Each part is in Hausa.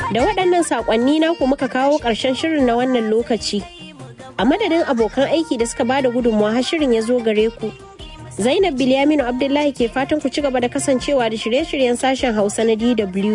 Da waɗannan saƙonni naku muka kawo ƙarshen shirin na wannan lokaci. A madadin abokan aiki da suka bada gudunmawa har shirin ya zo gare ku. Zainab Bilyaminu Abdullahi ke fatan ku ci gaba da kasancewa da shirye-shiryen sashen Hausa na DW.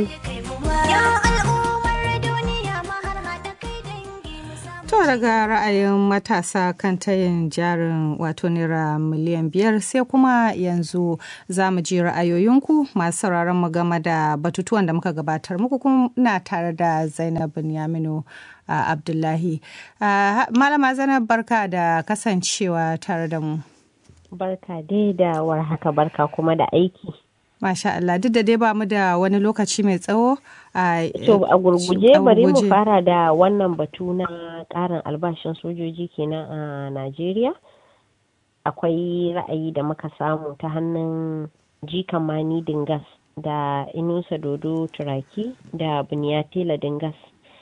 To daga ra'ayin matasa kan tayin jarin wato naira miliyan biyar sai kuma yanzu za mu ji ra'ayoyinku masu sauraron mu game da batutuwan da muka gabatar muku kuma na tare da Zainab Binyaminu uh, Abdullahi. Uh, Malama Zainab barka da kasancewa tare da mu. Barka dai da warhaka barka kuma da aiki. Masha Allah duk da dai ba mu da wani lokaci mai tsawo. To a gurguje bari mu fara da wannan batu na karin albashin sojoji kenan a Najeriya. Akwai ra'ayi da muka samu ta hannun jikan mani dingas da inusa dodo turaki da buniyatela dingas.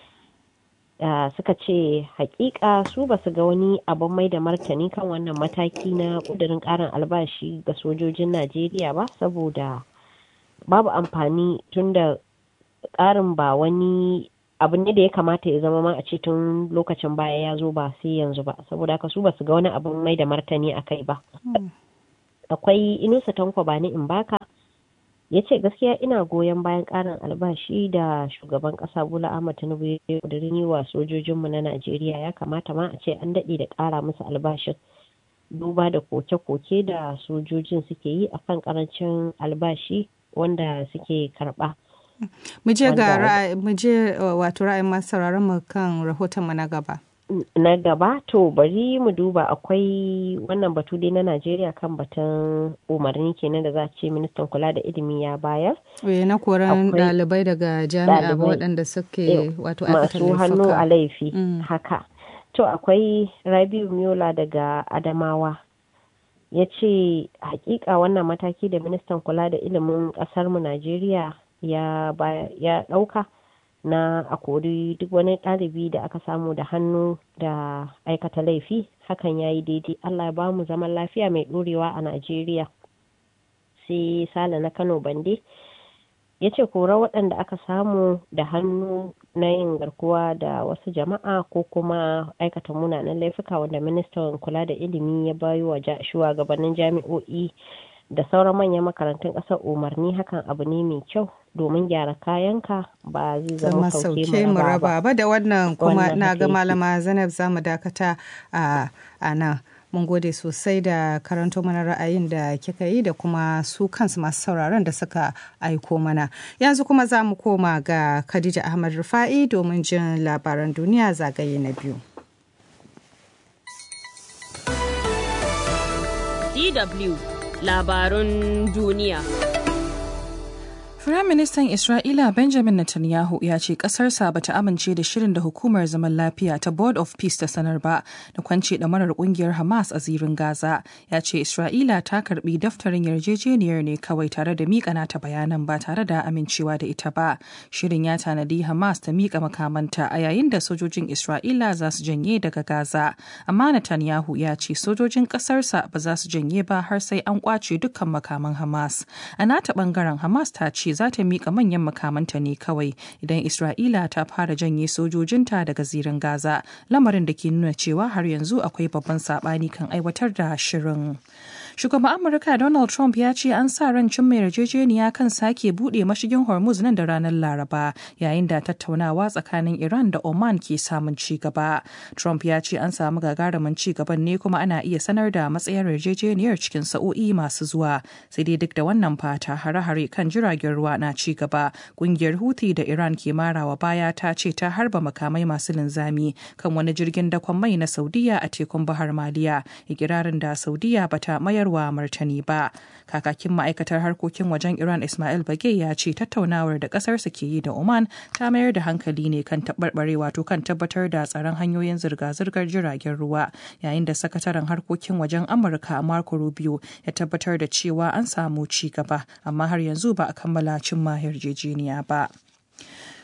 Uh, suka ce hakika su ba su ga wani abin mai da martani kan wannan mataki na kudirin karin albashi ga sojojin najeriya ba saboda babu amfani tun da karin ba wani abu ne da ya kamata ya zama ma a ce tun lokacin baya ya zo ba sai yanzu ba saboda haka su ba su ga wani abin mai da martani a kai ba akwai inusa tanko ba ni in baka ya ce gaskiya ina goyon bayan karin albashi da shugaban kasa bola ahmad tinubu ya kudurin yi wa sojojinmu na najeriya ya kamata ma a ce an daɗe da ƙara musu albashin duba da koke-koke da sojojin suke yi akan karancin albashi wanda suke karɓa. mu je ga mu je wato ra'ayin masu mu kan rahoton mu na gaba na gaba to bari mu duba akwai wannan batu dai na najeriya kan batun umarni kenan da za a ce ministan kula da ilimi ya bayar e, na koran dalibai daga jami'a ba waɗanda suke wato masu hannu a laifi mm. haka to akwai rabiu miola daga adamawa ya ce hakika wannan mataki da ministan kula da ilimin ƙasarmu najeriya ya ɗauka na a kori duk wani ɗalibi da aka samu da hannu da aikata laifi hakan ya yi daidai allah ya ba mu zaman lafiya mai ɗorewa a najeriya sai sale na kano bande ya ce kora waɗanda aka samu da hannu na yin garkuwa da wasu jama'a ko kuma aikata munanan laifuka wanda ministan kula da ilimi ya bayo wa shugabannin jami'o'i da sauran manyan makarantun ƙasar umarni hakan abu ne mai kyau domin gyara kayanka ba zai zama sauke mu raba ba da wannan kuma na ga malama zainab za mu dakata a nan mun gode sosai da karanto mana ra'ayin da kika yi da kuma su kansu masu sauraron da suka aiko mana yanzu kuma za mu koma ga khadija ahmad rufa'i domin jin labaran duniya zagaye na biyu DW labarun duniya. Firaministan Isra'ila Benjamin Netanyahu ya ce ƙasarsa ba ta amince da shirin da hukumar zaman lafiya ta Board of Peace ta sanar ba da kwance ɗamarar ƙungiyar Hamas a zirin Gaza. Ya ce Isra'ila ta karbi daftarin yarjejeniyar ne kawai tare da miƙa nata bayanan ba tare da amincewa da ita ba. Shirin ya tanadi Hamas ta miƙa makamanta a yayin da sojojin Isra'ila za su janye daga Gaza. Amma Netanyahu ya ce sojojin ƙasarsa ba za su janye ba har sai an ƙwace dukkan makaman Hamas. A nata ɓangaren Hamas ta ce za ta miƙa manyan makamanta ne kawai idan Isra'ila ta fara janye sojojinta daga zirin Gaza, lamarin da ke nuna cewa har yanzu akwai babban saɓani kan aiwatar da shirin. Shugaban Amurka Donald Trump ya ce an sa ran cimma yarjejeniya kan sake buɗe mashigin Hormuz nan da ranar Laraba yayin da tattaunawa tsakanin Iran da Oman ke samun ci gaba. Trump ya ce an samu gagarumin ci gaban ne kuma ana iya sanar da matsayar yarjejeniyar cikin sa'o'i masu zuwa. Sai dai duk da wannan fata hare-hare kan jiragen ruwa na ci gaba. Kungiyar Houthi da Iran ke marawa baya ta ce ta harba makamai masu linzami kan wani jirgin dakon mai na Saudiya a tekun Bahar Maliya. Ikirarin da Saudiya bata mayar mayarwa martani ba kakakin ma'aikatar harkokin wajen iran ismail bage ya ce tattaunawar da kasarsa ke yi da oman ta mayar da hankali ne kan taɓarɓare wato kan tabbatar da tsaron hanyoyin zirga-zirgar jiragen ruwa yayin da sakataren harkokin wajen amurka marco rubio ya tabbatar da cewa an samu ci gaba amma har yanzu ba a kammala cimma yarjejeniya ba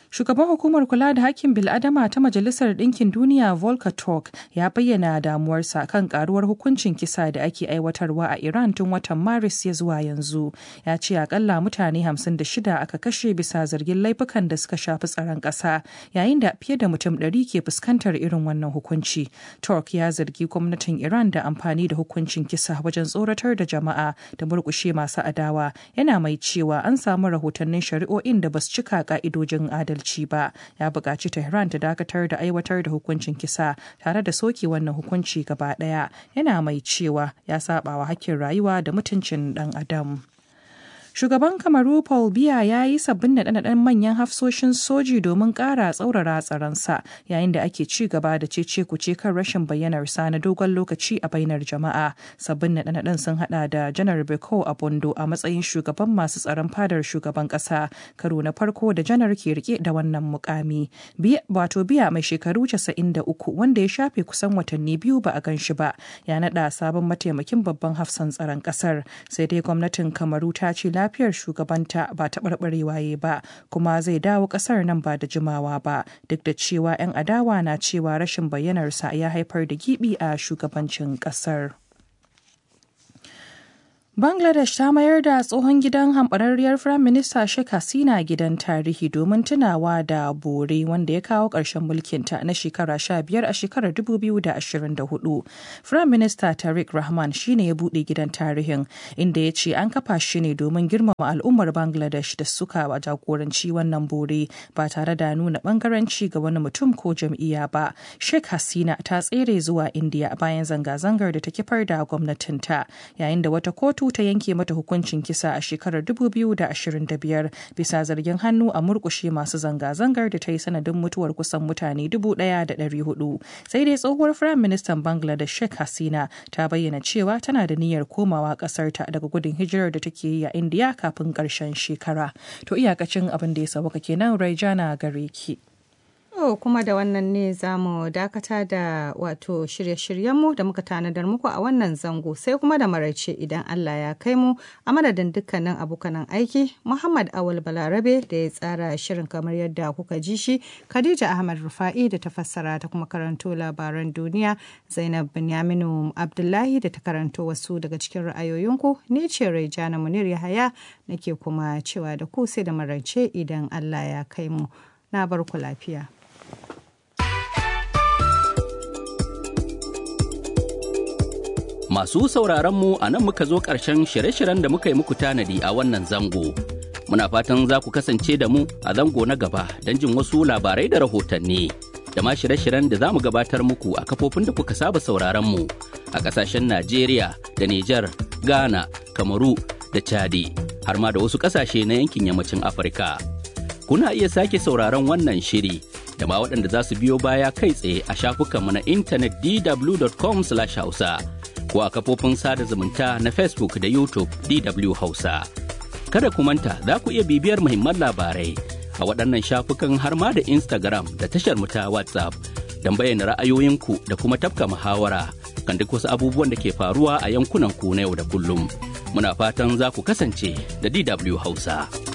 Shugaban hukumar kula da hakkin bil'adama ta Majalisar Ɗinkin Duniya Volker Turk ya bayyana damuwarsa kan karuwar hukuncin kisa da ake aiwatarwa a Iran tun watan Maris ya zuwa yanzu. Ya ce akalla mutane 56 aka kashe bisa zargin laifukan da suka shafi tsaron ƙasa yayin da fiye da mutum 100 ke fuskantar irin wannan hukunci. Turk ya zargi gwamnatin Iran da amfani da hukuncin kisa wajen tsoratar da jama'a da murƙushe masu adawa. Yana mai cewa an samu rahotannin shari'o'in da basu cika ka'idojin adalci. adalci ba ya buƙaci tehran ta dakatar da aiwatar da hukuncin kisa tare da soke wannan hukunci gaba ɗaya yana mai cewa ya saba wa hakkin rayuwa da mutuncin ɗan adam Shugaban Kamaru Paul Biya ya yi sabbin naɗe-naɗen manyan hafsoshin soji domin ƙara tsaurara tsaronsa yayin da ake ci gaba da cece kuce kan rashin bayyanarsa na dogon lokaci a bainar jama'a. Sabbin naɗe-naɗen sun haɗa da Janar Beko Abondo a matsayin shugaban masu tsaron fadar shugaban ƙasa karo na farko da janar ke rike da wannan mukami. Wato Biya mai shekaru 93 wanda ya shafe kusan watanni biyu ba a gan shi ba ya naɗa sabon mataimakin babban hafsan tsaron ƙasar sai dai gwamnatin Kamaru ta ce lafiyar shugabanta ba taɓarɓarewa ya ba kuma zai dawo ƙasar nan ba da jimawa ba duk da cewa 'yan adawa na cewa rashin bayyanarsa ya haifar da gibi a shugabancin ƙasar. Bangladesh ta mayar da tsohon gidan hamɓararriyar Firayim Minista Sheikh Hasina gidan tarihi domin tunawa da bore wanda ya kawo ƙarshen mulkinta na shekara sha biyar a shekarar 2024. Firayim Minista Tariq Rahman shine ya buɗe gidan tarihin inda ya ce an kafa shi ne domin girmama al'ummar Bangladesh da suka jagoranci wannan bore ba tare da nuna ɓangaranci ga wani mutum ko jam'iyya ba. Sheikh Hasina ta tsere zuwa India bayan zanga-zangar da ta kifar da gwamnatinta yayin da wata kotu ta yanke mata hukuncin kisa a shekarar 2025 bisa zargin hannu a murkushe masu zanga-zangar da ta yi sanadin mutuwar kusan mutane 1,400 sai dai tsohuwar firayim ministan bangladesh sheikh hasina ta bayyana cewa tana da niyyar komawa kasarta daga gudun hijirar da take yi a indiya kafin karshen shekara to iyakacin abin da ya sauka kenan raijana gare ki. To kuma da wannan ne za mu dakata da wato shirye-shiryenmu da muka tanadar muku a wannan zango sai kuma da maraice idan Allah ya kai mu a madadin dukkanin abokanan aiki Muhammad Awal Balarabe da ya tsara shirin kamar yadda kuka ji shi Khadija Ahmad Rufa'i da ta fassara ta kuma karanto labaran duniya Zainab Binyaminu Abdullahi da ta karanto wasu daga cikin ra'ayoyinku ni ce Raijana Munir Yahaya nake kuma cewa da ku sai da maraice idan Allah ya kai mu na bar ku lafiya. Masu sauraronmu a nan muka zo ƙarshen shirye-shiryen da muka yi muku tanadi a wannan zango. Muna fatan za ku kasance da mu a zango na gaba don jin wasu labarai da rahotanni. Da ma shirye-shiryen da za mu gabatar muku a kafofin da kuka saba sauraronmu a ƙasashen Najeriya da Nijar, Ghana, Kamaru da Chadi, har ma da wasu ƙasashe na yankin yammacin Afirka. Kuna iya sake sauraron wannan shiri da ma waɗanda za su biyo baya kai tsaye a shafukanmu na intanet dw.com/hausa. ko a kafofin sada zumunta na Facebook da YouTube DW Hausa. Kada ku manta za ku iya bibiyar muhimman labarai a waɗannan shafukan har ma da Instagram da tashar mu ta WhatsApp don bayyana ra'ayoyinku da kuma tafka muhawara kan duk wasu abubuwan da ke faruwa a yankunan ku na yau da kullum. Muna fatan za ku kasance da DW Hausa.